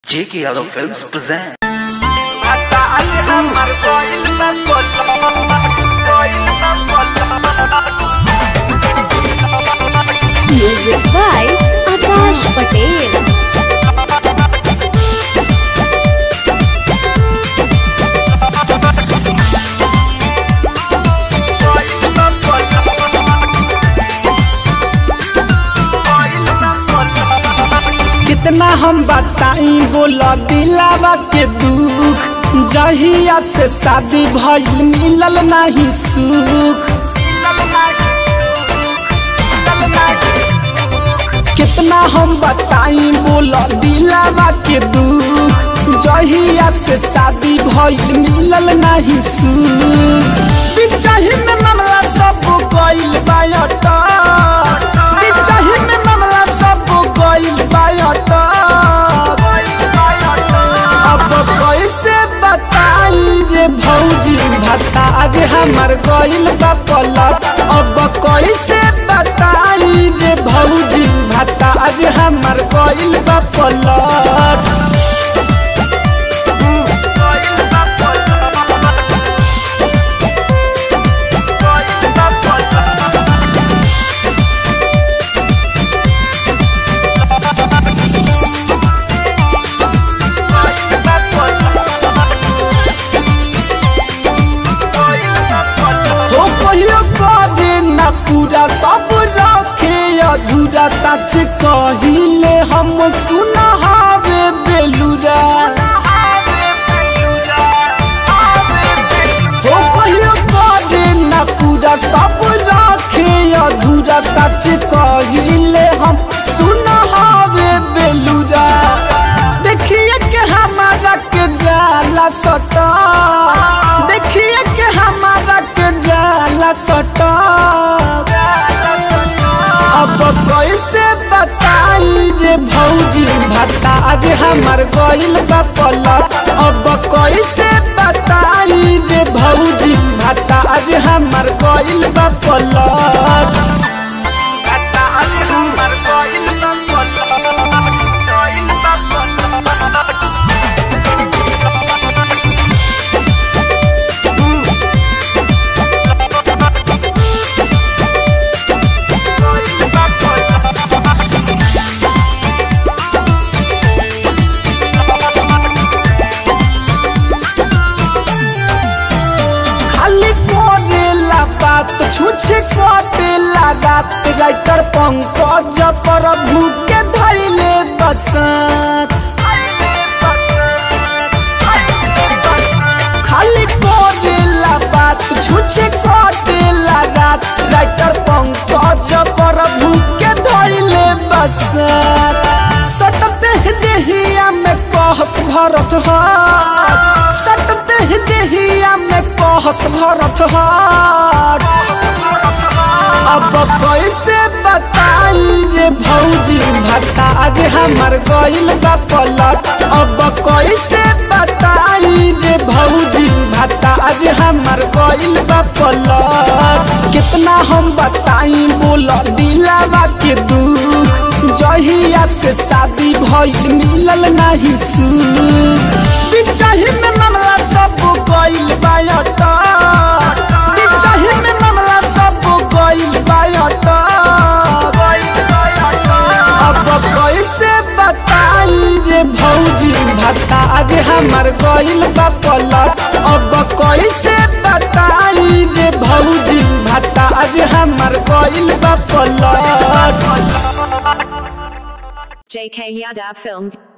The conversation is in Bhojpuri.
J.K. Yadav Films present. Music by Akash Patel. कितना हम बताई बोला दिलावा के दुख जहिया से शादी भइल मिलल नहीं सुख कितना हम बताई बोला दिलावा के दुख जहिया से शादी भइल मिलल नहीं सुख बिचाही में मामला सब गइल बायटा बिचाही में मामला सब गइल बायटा अब कैसे बताई रे भौजी भत्ता आज हमर गइल बा पलट अब कैसे बताई रे भौजी भत्ता आज हमर गइल बा पलट हो कहियो करे ना पूरा सब रखे अधूरा सच कहिले हम सुनहावे बेलुरा हो कहियो करे ना पूरा सब रखे अधूरा सच कहिले हम सुनहावे बेलुरा देखिए के हमारा के जाला सटा देखिए के हमारा के जाला सटा अब कैसे बताई रे भौजी भत्ता आज हमर गइल बा पलट अब कैसे बताई रे भौजी भत्ता आज हमर गइल बा पलट खाली करेला बात छुछे कटेला रात राइटर पंकज प्रभु के धैले बसंत खाली करेला बात छुछे कटेला रात राइटर पंकज प्रभु के धैले बसंत सटते देहिया में कहस भरत हाट सटते देहिया में कहस भरत हाट अब कैसे बताई रे भौजी भत्ता आज हमर गइल बा पलट अब कैसे बताई रे भौजी भत्ता आज हमर गइल बा पलट कितना हम बताई बोल दिलावा के दुख जहिया से शादी भइल मिलल नहीं सुख बिचाही में मामला सब गइल बायटा बिचाही में मामला सब गइल बायटा अब कैसे बताई रे भौजी भत्ता आज हमर गइल बा पलट अब कैसे बताई रे भौजी भत्ता आज हमर गइल बा पलट JK Yadav Films